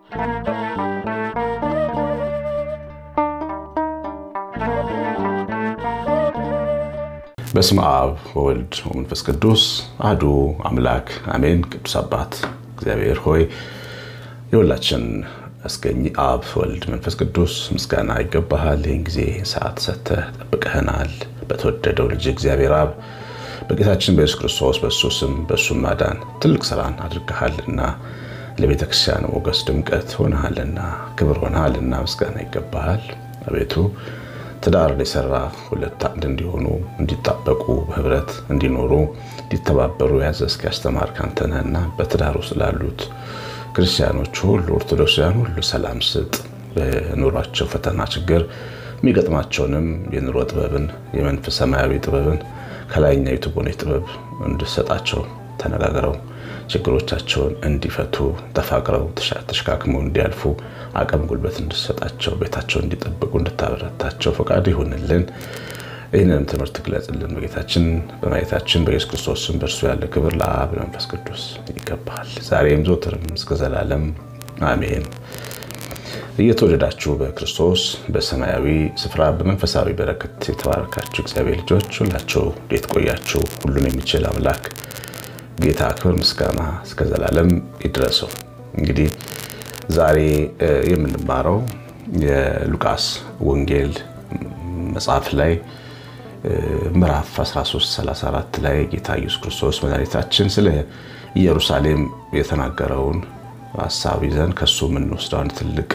በስመ አብ ወወልድ ወመንፈስ ቅዱስ አሐዱ አምላክ አሜን። ቅዱስ አባት እግዚአብሔር ሆይ የሁላችን አስገኝ አብ ወልድ መንፈስ ቅዱስ ምስጋና ይገባሃል። ይህን ጊዜ ሰዓት ሰጥተህ ጠብቀህናል። በተወደደው ልጅ እግዚአብሔር አብ በጌታችን በኢየሱስ ክርስቶስ በእሱ ስም በእሱም ማዳን ትልቅ ስራን አድርገሃልና ለቤተ ክርስቲያን ሞገስ ድምቀት ሆነሃልና ክብር ሆነሃልና ምስጋና ይገባሃል። አቤቱ ትዳርን የሰራ ሁለት አንድ እንዲሆኑ እንዲጣበቁ በህብረት እንዲኖሩ እንዲተባበሩ ያዘዝክ ያስተማርክ አንተ ነህና በትዳር ውስጥ ላሉት ክርስቲያኖች ሁሉ ኦርቶዶክሳውያን ሁሉ ሰላም ስጥ። በኑሯቸው ፈተና፣ ችግር የሚገጥማቸውንም የኑሮ ጥበብን የመንፈስ ሰማያዊ ጥበብን ከላይኛይቱ ቦኔ ጥበብ እንድሰጣቸው ተነጋግረው ችግሮቻቸውን እንዲፈቱ ተፋቅረው ተሸካክመው እንዲያልፉ አቅም ጉልበት እንድሰጣቸው ቤታቸውን እንዲጠብቁ እንድታበረታቸው ፈቃድ ይሁንልን። ይህንንም ትምህርት ግለጽልን። በጌታችን በማየታችን በኢየሱስ ክርስቶስ ስም በእርሱ ያለ ክብር ለአብ ለመንፈስ ቅዱስ ይገባል፣ ዛሬም ዘወትርም እስከ ዘላለም አሜን። እየተወደዳችሁ በክርስቶስ በሰማያዊ ስፍራ በመንፈሳዊ በረከት የተባረካችሁ እግዚአብሔር ልጆች ሁላችሁ እንዴት ቆያችሁ? ሁሉን የሚችል አምላክ ጌታ ክብር ምስጋና እስከ ዘላለም ይድረሰው። እንግዲህ ዛሬ የምንማረው የሉቃስ ወንጌል መጽሐፍ ላይ ምዕራፍ 1334 ላይ ጌታ ኢየሱስ ክርስቶስ መድኃኒታችን ስለ ኢየሩሳሌም የተናገረውን ሀሳብ ይዘን ከሱ የምንወስደው አንድ ትልቅ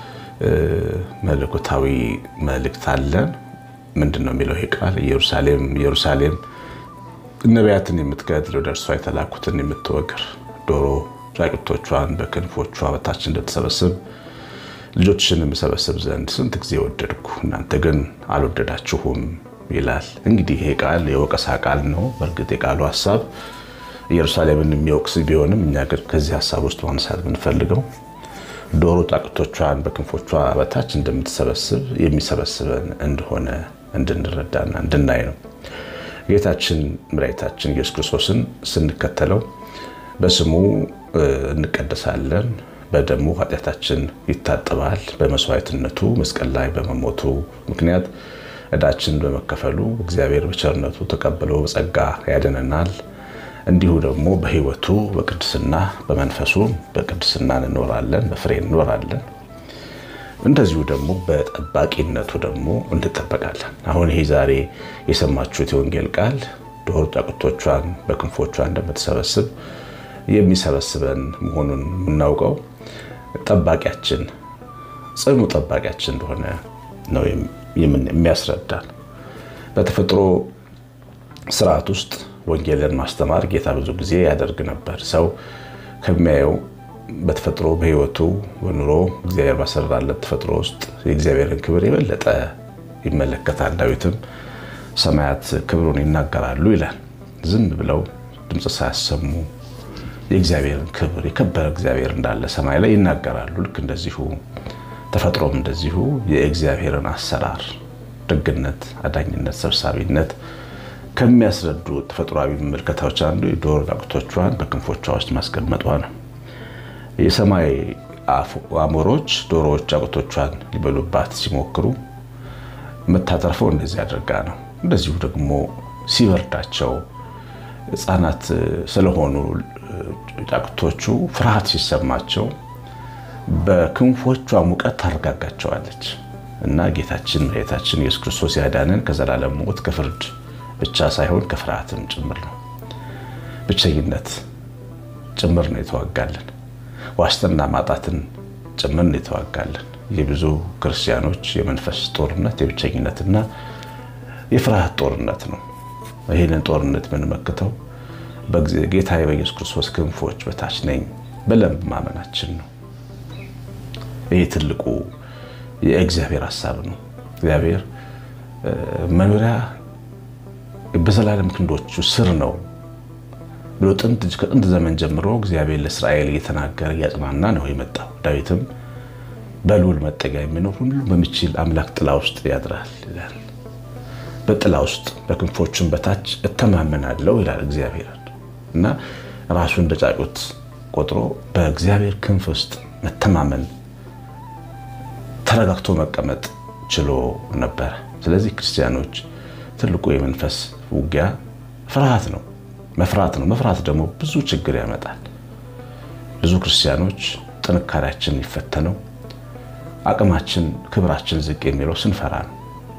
መለኮታዊ መልእክት አለን። ምንድን ነው የሚለው ይሄ ቃል? ኢየሩሳሌም ኢየሩሳሌም ነቢያትን የምትገድል ወደ እርሷ የተላኩትን የምትወግር ዶሮ ጫጩቶቿን በክንፎቿ በታች እንደተሰበስብ ልጆችሽን የምሰበስብ ዘንድ ስንት ጊዜ ወደድኩ፣ እናንተ ግን አልወደዳችሁም ይላል። እንግዲህ ይሄ ቃል የወቀሳ ቃል ነው። በእርግጥ የቃሉ ሀሳብ ኢየሩሳሌምን የሚወቅስ ቢሆንም እኛ ግን ከዚህ ሀሳብ ውስጥ ማንሳት የምንፈልገው ዶሮ ጫጩቶቿን በክንፎቿ በታች እንደምትሰበስብ የሚሰበስበን እንደሆነ እንድንረዳና እንድናይ ነው። ጌታችን መድኃኒታችን ኢየሱስ ክርስቶስን ስንከተለው በስሙ እንቀደሳለን፣ በደሙ ኃጢአታችን ይታጠባል። በመስዋዕትነቱ መስቀል ላይ በመሞቱ ምክንያት ዕዳችን በመከፈሉ እግዚአብሔር በቸርነቱ ተቀብሎ በጸጋ ያድነናል። እንዲሁ ደግሞ በሕይወቱ በቅድስና በመንፈሱ በቅድስና እንኖራለን፣ በፍሬ እንኖራለን። እንደዚሁ ደግሞ በጠባቂነቱ ደግሞ እንጠበቃለን። አሁን ይሄ ዛሬ የሰማችሁት የወንጌል ቃል ዶሮ ጫጩቶቿን በክንፎቿ እንደምትሰበስብ የሚሰበስበን መሆኑን የምናውቀው ጠባቂያችን ጽኑ ጠባቂያችን እንደሆነ ነው የሚያስረዳን። በተፈጥሮ ስርዓት ውስጥ ወንጌልን ማስተማር ጌታ ብዙ ጊዜ ያደርግ ነበር። ሰው ከሚያየው በተፈጥሮ በሕይወቱ በኑሮ እግዚአብሔር ባሰራለት ተፈጥሮ ውስጥ የእግዚአብሔርን ክብር የበለጠ ይመለከታል። ዳዊትም ሰማያት ክብሩን ይናገራሉ ይላል። ዝም ብለው ድምፅ ሳያሰሙ የእግዚአብሔርን ክብር የከበረ እግዚአብሔር እንዳለ ሰማይ ላይ ይናገራሉ። ልክ እንደዚሁ ተፈጥሮም እንደዚሁ የእግዚአብሔርን አሰራር፣ ደግነት፣ አዳኝነት፣ ሰብሳቢነት ከሚያስረዱ ተፈጥሯዊ ምልከታዎች አንዱ የዶሮ ጫጩቶቿን በክንፎቿ ውስጥ ማስቀመጧ ነው። የሰማይ አሞሮች ዶሮዎች ጫጩቶቿን ሊበሉባት ሲሞክሩ የምታተርፈው እንደዚህ አድርጋ ነው። እንደዚሁ ደግሞ ሲበርዳቸው ሕፃናት ስለሆኑ ጫጩቶቹ ፍርሃት ሲሰማቸው በክንፎቿ ሙቀት ታረጋጋቸዋለች እና ጌታችን መድኃኒታችን ኢየሱስ ክርስቶስ ያዳነን ከዘላለም ሞት ከፍርድ ብቻ ሳይሆን ከፍርሃትም ጭምር ነው። ብቸኝነት ጭምር ነው የተዋጋለን። ዋስትና ማጣትን ጭምር ነው የተዋጋለን። የብዙ ክርስቲያኖች የመንፈስ ጦርነት የብቸኝነትና የፍርሃት ጦርነት ነው። ይህንን ጦርነት የምንመክተው ጌታ በኢየሱስ ክርስቶስ ክንፎች በታች ነኝ ብለን ማመናችን ነው። ይህ ትልቁ የእግዚአብሔር ሀሳብ ነው። እግዚአብሔር መኖሪያ በዘላለም ክንዶቹ ስር ነው ብሎ ከጥንት ዘመን ጀምሮ እግዚአብሔር ለእስራኤል እየተናገረ እያጽናና ነው የመጣው። ዳዊትም በልዑል መጠጊያ የሚኖር ሁሉ በሚችል አምላክ ጥላ ውስጥ ያድራል ይላል። በጥላ ውስጥ በክንፎቹም በታች እተማመናለሁ ይላል እግዚአብሔር እና ራሱ እንደ ጫጩት ቆጥሮ በእግዚአብሔር ክንፍ ውስጥ መተማመን፣ ተረጋግቶ መቀመጥ ችሎ ነበረ። ስለዚህ ክርስቲያኖች ትልቁ የመንፈስ ውጊያ ፍርሃት ነው፣ መፍራት ነው። መፍራት ደግሞ ብዙ ችግር ያመጣል። ብዙ ክርስቲያኖች ጥንካሬያችን ይፈተነው፣ አቅማችን፣ ክብራችን ዝቅ የሚለው ስንፈራ ነው።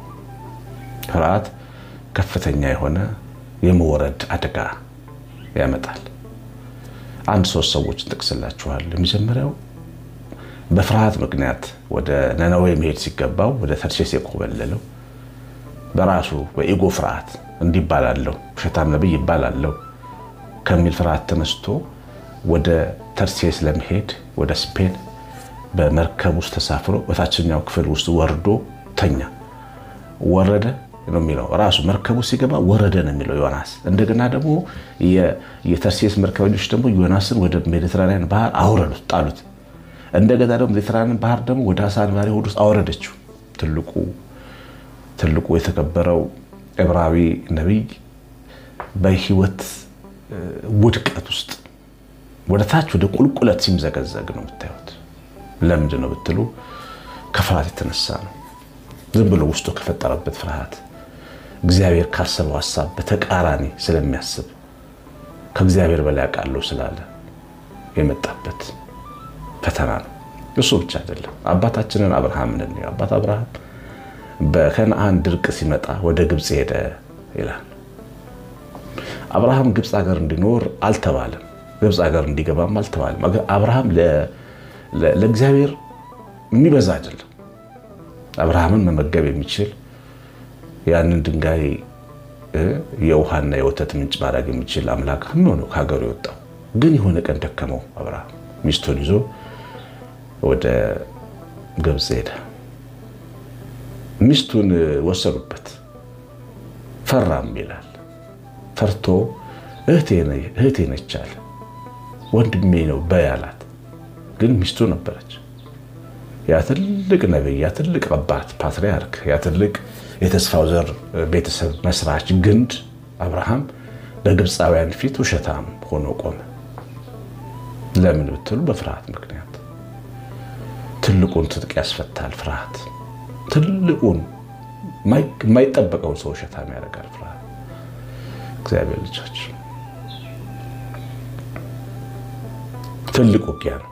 ፍርሃት ከፍተኛ የሆነ የመወረድ አደጋ ያመጣል። አንድ ሶስት ሰዎች እንጠቅስላችኋል። የመጀመሪያው በፍርሃት ምክንያት ወደ ነነዌ መሄድ ሲገባው ወደ ተርሴስ የኮበለለው በራሱ በኢጎ ፍርሃት እንዲባላለው ውሸታም ነቢይ ይባላለው ከሚል ፍርሃት ተነስቶ ወደ ተርሴስ ለመሄድ ወደ ስፔን በመርከብ ውስጥ ተሳፍሮ በታችኛው ክፍል ውስጥ ወርዶ ተኛ። ወረደ ነው የሚለው ራሱ መርከቡ ሲገባ ወረደ ነው የሚለው ዮናስ። እንደገና ደግሞ የተርሴስ መርከበኞች ደግሞ ዮናስን ወደ ሜዲትራኒያን ባህር አውረዱት፣ ጣሉት። እንደገና ደግሞ ሜዲትራኒያን ባህር ደግሞ ወደ አሳ አንባሪ ሆድ ውስጥ አወረደችው። ትልቁ ትልቁ የተከበረው ዕብራዊ ነቢይ በህይወት ውድቀት ውስጥ ወደ ታች ወደ ቁልቁለት ሲምዘገዘግ ነው የምታዩት። ለምንድን ነው ብትሉ ከፍርሃት የተነሳ ነው። ዝም ብሎ ውስጡ ከፈጠረበት ፍርሃት እግዚአብሔር ካሰበው ሀሳብ በተቃራኒ ስለሚያስብ ከእግዚአብሔር በላይ አውቃለሁ ስላለ የመጣበት ፈተና ነው። እሱ ብቻ አይደለም። አባታችንን አብርሃምን እንየው። አባት አብርሃም በከነአን ድርቅ ሲመጣ ወደ ግብፅ ሄደ ይላል። አብርሃም ግብፅ ሀገር እንዲኖር አልተባለም። ግብፅ ሀገር እንዲገባም አልተባለም። አብርሃም ለእግዚአብሔር የሚበዛ አይደለም። አብርሃምን መመገብ የሚችል ያንን ድንጋይ የውሃና የወተት ምንጭ ማድረግ የሚችል አምላክ ነው ከሀገሩ የወጣው። ግን የሆነ ቀን ደከመው። አብርሃም ሚስቱን ይዞ ወደ ግብፅ ሄደ። ሚስቱን ወሰዱበት። ፈራም ይላል። ፈርቶ እህቴ ነች አለ። ወንድሜ ነው በይ አላት። ግን ሚስቱ ነበረች። ያ ትልቅ ነቢይ፣ ያ ትልቅ አባት ፓትርያርክ፣ ያ ትልቅ የተስፋው ዘር ቤተሰብ መስራች ግንድ አብርሃም በግብፃውያን ፊት ውሸታም ሆኖ ቆመ። ለምን ብትሉ በፍርሃት ምክንያት። ትልቁን ትጥቅ ያስፈታል ፍርሃት። ትልቁን የማይጠበቀውን ሰው ውሸታም ያደርጋል ፍርሃት። እግዚአብሔር ልጆች ትልቅ ውጊያ ነው።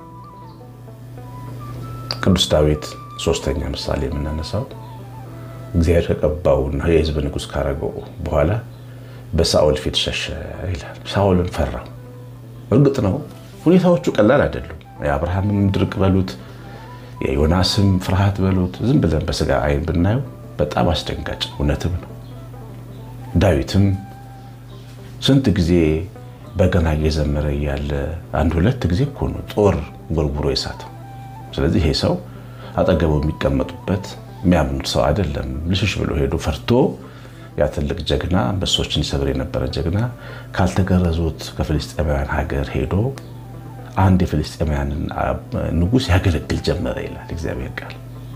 ቅዱስ ዳዊት ሶስተኛ ምሳሌ የምናነሳው እግዚአብሔር ከቀባውና የሕዝብ ንጉሥ ካረገው በኋላ በሳኦል ፊት ሸሸ ይላል። ሳኦልን ፈራው። እርግጥ ነው ሁኔታዎቹ ቀላል አይደሉም። የአብርሃምም ድርቅ በሉት የዮናስም ፍርሃት በሉት ዝም ብለን በስጋ አይን ብናየው በጣም አስደንጋጭ እውነትም ነው። ዳዊትም ስንት ጊዜ በገና እየዘመረ እያለ አንድ ሁለት ጊዜ እኮ ነው ጦር ጎርጉሮ የሳተው። ስለዚህ ይሄ ሰው አጠገቡ የሚቀመጡበት የሚያምኑት ሰው አይደለም። ልሽሽ ብሎ ሄዶ ፈርቶ ያ ትልቅ ጀግና አንበሶችን ይሰብር የነበረ ጀግና ካልተገረዙት ከፍልስጤማውያን ሀገር ሄዶ አንድ የፍልስጤማውያንን ንጉሥ ያገለግል ጀመረ ይላል እግዚአብሔር ቃል።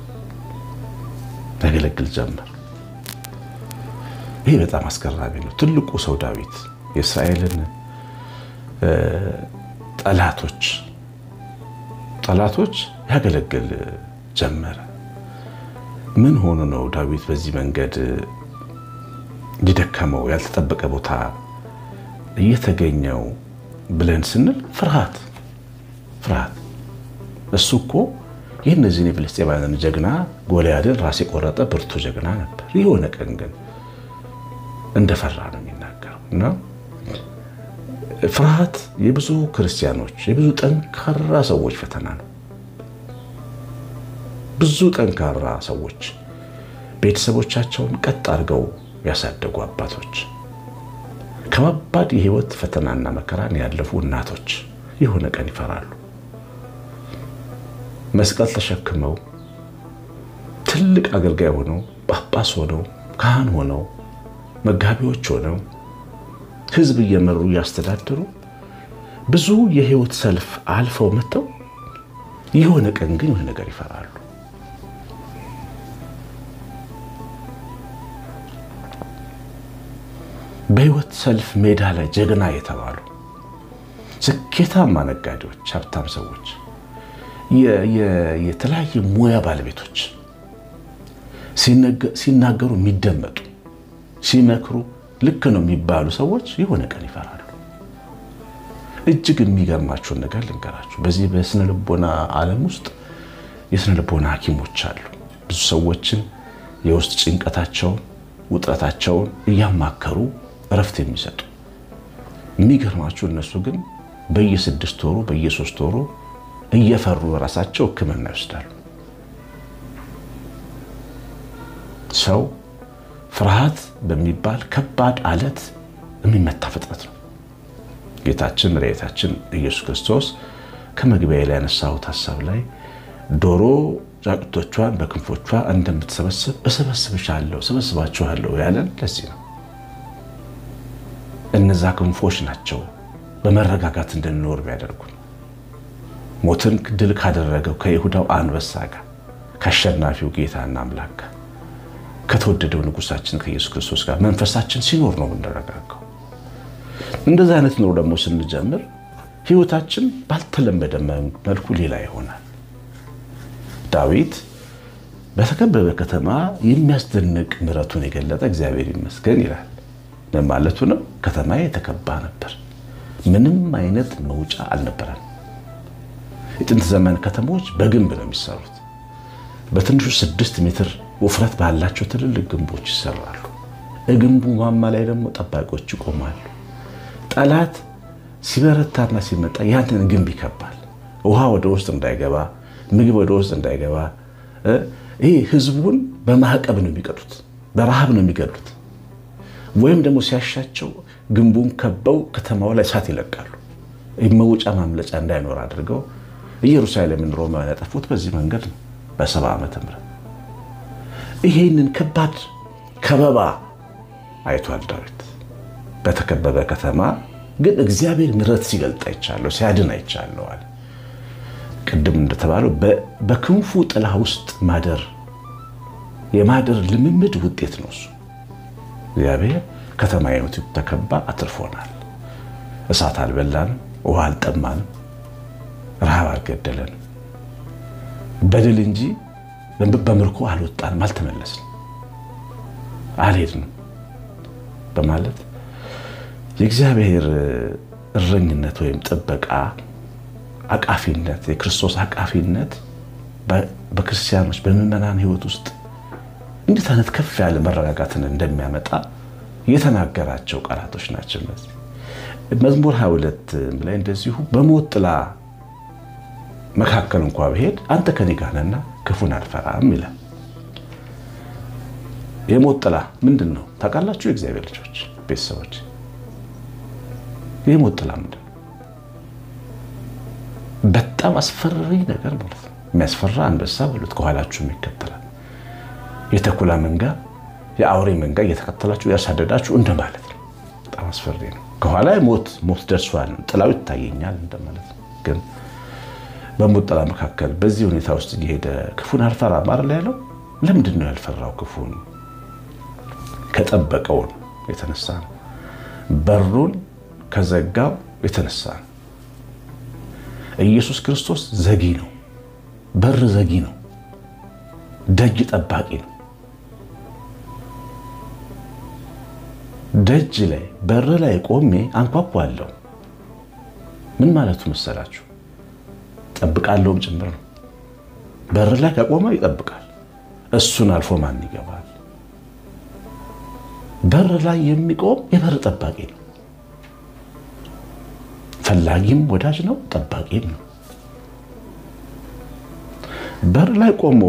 ያገለግል ጀመር። ይህ በጣም አስገራሚ ነው። ትልቁ ሰው ዳዊት የእስራኤልን ጠላቶች ጠላቶች ያገለግል ጀመረ። ምን ሆኖ ነው ዳዊት በዚህ መንገድ የደከመው ያልተጠበቀ ቦታ እየተገኘው ብለን ስንል ፍርሃት ፍርሃት። እሱ እኮ ይህ እነዚህን የፍልስጤማውያንን ጀግና ጎልያድን ራስ የቆረጠ ብርቱ ጀግና ነበር። የሆነ ቀን ግን እንደፈራ ነው የሚናገረው እና ፍርሃት የብዙ ክርስቲያኖች የብዙ ጠንካራ ሰዎች ፈተና ነው። ብዙ ጠንካራ ሰዎች ቤተሰቦቻቸውን ቀጥ አድርገው ያሳደጉ አባቶች፣ ከባባድ የህይወት ፈተናና መከራን ያለፉ እናቶች የሆነ ቀን ይፈራሉ። መስቀል ተሸክመው ትልቅ አገልጋይ ሆነው ጳጳስ ሆነው ካህን ሆነው መጋቢዎች ሆነው ህዝብ እየመሩ እያስተዳደሩ ብዙ የህይወት ሰልፍ አልፈው መጥተው የሆነ ቀን ግን የሆነ ነገር ይፈራሉ። በህይወት ሰልፍ ሜዳ ላይ ጀግና የተባሉ ስኬታማ ነጋዴዎች፣ ሀብታም ሰዎች የተለያየ ሙያ ባለቤቶች ሲናገሩ የሚደመጡ ሲመክሩ ልክ ነው የሚባሉ ሰዎች የሆነ ቀን ይፈራሉ። እጅግ የሚገርማቸውን ነገር ልንገራችሁ። በዚህ በስነ ልቦና ዓለም ውስጥ የስነ ልቦና ሐኪሞች አሉ። ብዙ ሰዎችን የውስጥ ጭንቀታቸውን፣ ውጥረታቸውን እያማከሩ እረፍት የሚሰጡ የሚገርማችሁ እነሱ ግን በየስድስት ወሩ በየሶስት ወሩ እየፈሩ ራሳቸው ሕክምና ይወስዳሉ። ሰው ፍርሃት በሚባል ከባድ አለት የሚመታ ፍጥረት ነው። ጌታችን መድኃኒታችን ኢየሱስ ክርስቶስ ከመግቢያ ላይ ያነሳሁት ሀሳብ ላይ ዶሮ ጫጩቶቿን በክንፎቿ እንደምትሰበስብ እሰበስብሻለሁ እሰበስባችኋለሁ ያለን ለዚህ ነው። እነዛ ክንፎች ናቸው በመረጋጋት እንድንኖር ቢያደርጉን ሞትን ድል ካደረገው ከይሁዳው አንበሳ ጋር ከአሸናፊው ጌታና አምላክ ጋር ከተወደደው ንጉሳችን ከኢየሱስ ክርስቶስ ጋር መንፈሳችን ሲኖር ነው የምንረጋጋው። እንደዚህ አይነት ኑሮ ደግሞ ስንጀምር ህይወታችን ባልተለመደ መልኩ ሌላ ይሆናል። ዳዊት በተከበበ ከተማ የሚያስደንቅ ምሕረቱን የገለጠ እግዚአብሔር ይመስገን ይላል። ምን ማለቱ ነው? ከተማ የተከባ ነበር። ምንም አይነት መውጫ አልነበረም። የጥንት ዘመን ከተሞች በግንብ ነው የሚሰሩት። በትንሹ ስድስት ሜትር ውፍረት ባላቸው ትልልቅ ግንቦች ይሰራሉ። ግንቡ ማማ ላይ ደግሞ ጠባቂዎች ይቆማሉ። ጠላት ሲበረታና ሲመጣ ያንን ግንብ ይከባል። ውሃ ወደ ውስጥ እንዳይገባ፣ ምግብ ወደ ውስጥ እንዳይገባ። ይህ ህዝቡን በማዕቀብ ነው የሚቀጡት፣ በረሃብ ነው የሚገሉት። ወይም ደግሞ ሲያሻቸው ግንቡን ከበው ከተማው ላይ እሳት ይለቃሉ። መውጫ ማምለጫ እንዳይኖር አድርገው ኢየሩሳሌምን ሮማውያን ያጠፉት በዚህ መንገድ ነው። በሰባ ዓመተ ምህረት ይሄንን ከባድ ከበባ አይቷል ዳዊት። በተከበበ ከተማ ግን እግዚአብሔር ምሕረት ሲገልጥ አይቻለሁ፣ ሲያድን አይቻለሁ አለ። ቅድም እንደተባለው በክንፉ ጥላ ውስጥ ማደር የማደር ልምምድ ውጤት ነው እሱ። እግዚአብሔር ከተማይቱ ተከባ አትርፎናል። እሳት አልበላንም፣ ውሃ አልጠማንም፣ ረሃብ አልገደለንም። በድል እንጂ በምርኮ አልወጣንም፣ አልተመለስንም፣ አልሄድንም በማለት የእግዚአብሔር እረኝነት ወይም ጥበቃ አቃፊነት፣ የክርስቶስ አቃፊነት በክርስቲያኖች በምዕመናን ሕይወት ውስጥ እንዴት አይነት ከፍ ያለ መረጋጋትን እንደሚያመጣ የተናገራቸው ቃላቶች ናቸው። እነዚህ መዝሙር 22 ላይ እንደዚሁ በሞት ጥላ መካከል እንኳ ብሄድ አንተ ከኔ ጋር ነህና ክፉን አልፈራም ይላል። የሞት ጥላ ምንድን ነው ታውቃላችሁ? የእግዚአብሔር ልጆች ቤተሰቦች፣ የሞት ጥላ ምንድን ነው? በጣም አስፈሪ ነገር ማለት ነው። የሚያስፈራ አንበሳ በሉት፣ ከኋላችሁም ይከተላል። የተኩላ መንጋ፣ የአውሬ መንጋ እየተከተላችሁ ያሳደዳችሁ እንደማለት ነው። በጣም አስፈሪ ነው። ከኋላ ሞት ሞት ደርሷል፣ ጥላው ይታየኛል እንደማለት ነው። ግን በሞት ጥላ መካከል በዚህ ሁኔታ ውስጥ እየሄደ ክፉን አልፈራም አይደል ያለው። ለምንድን ነው ያልፈራው? ክፉን ከጠበቀውን የተነሳ ነው። በሩን ከዘጋው የተነሳ ነው። ኢየሱስ ክርስቶስ ዘጊ ነው። በር ዘጊ ነው። ደጅ ጠባቂ ነው። ደጅ ላይ በር ላይ ቆሜ አንኳኳለሁ። ምን ማለቱ መሰላችሁ? ጠብቃለሁም ጭምር ነው። በር ላይ ከቆመ ይጠብቃል። እሱን አልፎ ማን ይገባል? በር ላይ የሚቆም የበር ጠባቂ ነው። ፈላጊም ወዳጅ ነው፣ ጠባቂም ነው። በር ላይ ቆሞ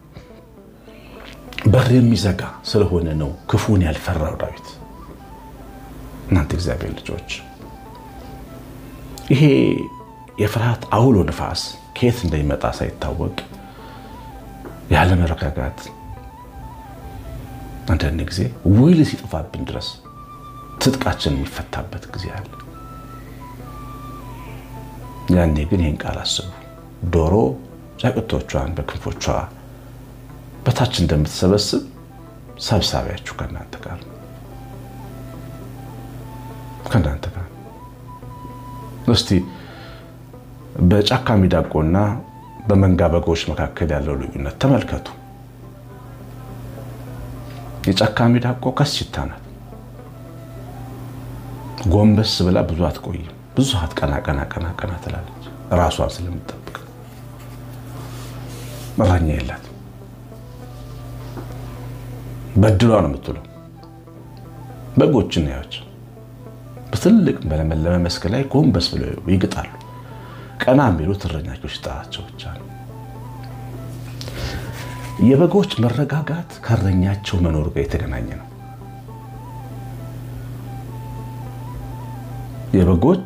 በር የሚዘጋ ስለሆነ ነው ክፉን ያልፈራው ዳዊት። እናንተ እግዚአብሔር ልጆች ይሄ የፍርሃት አውሎ ንፋስ ከየት እንደሚመጣ ሳይታወቅ ያለ መረጋጋት አንዳንድ ጊዜ ውል ሲጠፋብን ድረስ ትጥቃችን የሚፈታበት ጊዜ አለ። ያኔ ግን ይህን ቃል አስቡ። ዶሮ ጫጩቶቿን በክንፎቿ በታች እንደምትሰበስብ ሰብሳቢያችሁ ከእናንተ ጋር ነው። ከእናንተ ጋር እስቲ በጫካ ሚዳቆና በመንጋ በጎች መካከል ያለው ልዩነት ተመልከቱ። የጫካ ሚዳቆ ከስችታ ናት። ጎንበስ ብላ ብዙ አትቆይም። ብዙ ሰዓት ቀና ቀና ቀና ቀና ትላለች፣ ራሷን ስለምጠብቅ። እረኛ የላት በድሏ ነው የምትለው። በጎችን ያዎች በትልቅ በለመለመ መስክ ላይ ጎንበስ ብለው ይግጣሉ። ቀና የሚሉት እረኛቸው ሲጠራቸው ብቻ ነው። የበጎች መረጋጋት ከእረኛቸው መኖር ጋር የተገናኘ ነው። የበጎች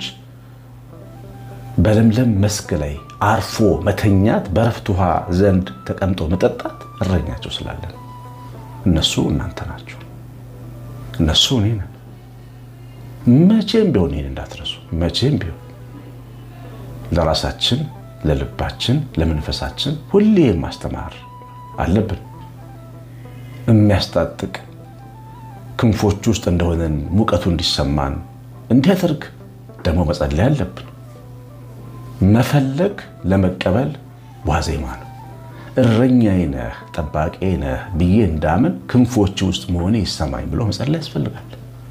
በለምለም መስክ ላይ አርፎ መተኛት፣ በረፍት ውሃ ዘንድ ተቀምጦ መጠጣት እረኛቸው ስላለ ነው። እነሱ እናንተ ናቸው። እነሱ እኔ ነን። መቼም ቢሆን ይህን እንዳትረሱ። መቼም ቢሆን ለራሳችን፣ ለልባችን፣ ለመንፈሳችን ሁሌ ማስተማር አለብን። የሚያስታጥቅ ክንፎች ውስጥ እንደሆነን ሙቀቱ እንዲሰማን እንዲያደርግ ደግሞ መጸለይ አለብን። መፈለግ ለመቀበል ዋዜማ ነው። እረኛዬ ነህ ጠባቂ ነህ ብዬ እንዳምን ክንፎች ውስጥ መሆኔ ይሰማኝ ብሎ መጸለይ ያስፈልጋል።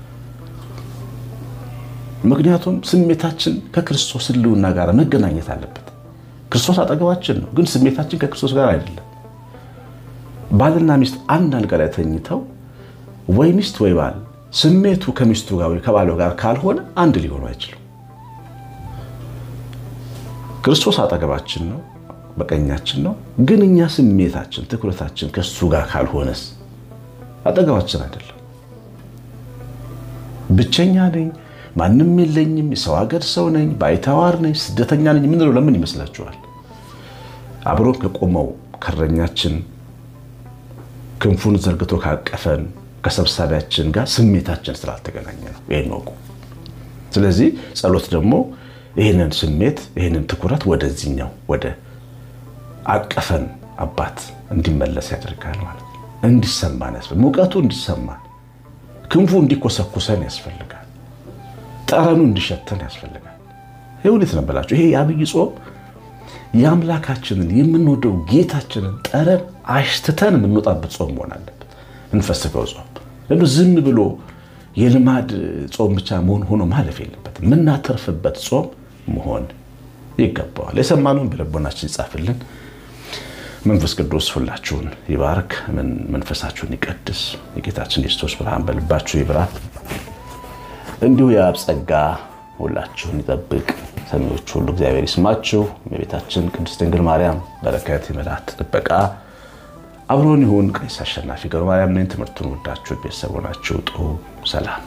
ምክንያቱም ስሜታችን ከክርስቶስ ሕልውና ጋር መገናኘት አለበት። ክርስቶስ አጠገባችን ነው፣ ግን ስሜታችን ከክርስቶስ ጋር አይደለም። ባልና ሚስት አንድ አልጋ ላይ ተኝተው ወይ ሚስት ወይ ባል ስሜቱ ከሚስቱ ጋር ወይ ከባሏ ጋር ካልሆነ አንድ ሊሆኑ አይችሉም። ክርስቶስ አጠገባችን ነው፣ በቀኛችን ነው። ግን እኛ ስሜታችን ትኩረታችን ከሱ ጋር ካልሆነስ አጠገባችን አይደለም። ብቸኛ ነኝ፣ ማንም የለኝም፣ የሰው ሀገር ሰው ነኝ፣ ባይተዋር ነኝ፣ ስደተኛ ነኝ የምንለው ለምን ይመስላችኋል? አብሮን ከቆመው ከእረኛችን ክንፉን ዘርግቶ ካቀፈን ከሰብሳቢያችን ጋር ስሜታችን ስላልተገናኘ ነው። ይህን ወቁ። ስለዚህ ጸሎት ደግሞ ይህንን ስሜት ይህንን ትኩረት ወደዚህኛው ወደ አቀፈን አባት እንዲመለስ ያደርጋል ማለት ነው። እንዲሰማን ያስፈልጋል። ሙቀቱ እንዲሰማን፣ ክንፉ እንዲኮሰኩሰን ያስፈልጋል። ጠረኑ እንዲሸተን ያስፈልጋል። ይህ እውነት ነው ብላችሁ ይሄ የአብይ ጾም የአምላካችንን የምንወደው ጌታችንን ጠረን አሽትተን የምንወጣበት ጾም መሆን አለበት። እንፈስከው ጾም ለምን ዝም ብሎ የልማድ ጾም ብቻ መሆን ሆኖ ማለፍ የለበትም። የምናተርፍበት ጾም መሆን ይገባዋል። የሰማነውን በልቦናችን ይጻፍልን። መንፈስ ቅዱስ ሁላችሁን ይባርክ፣ መንፈሳችሁን ይቀድስ። የጌታችን የክርስቶስ ብርሃን በልባችሁ ይብራ። እንዲሁ የአብ ጸጋ ሁላችሁን ይጠብቅ። ሰሚዎች ሁሉ እግዚአብሔር ይስማችሁ። የቤታችን ቅድስት ድንግል ማርያም በረከት የመላእክት ጥበቃ አብሮን ይሁን። ቀሲስ አሸናፊ ገብረ ማርያም ነኝ። ትምህርቱን ወዳችሁ ቤተሰብ ሆናችሁ ጥሩ ሰላም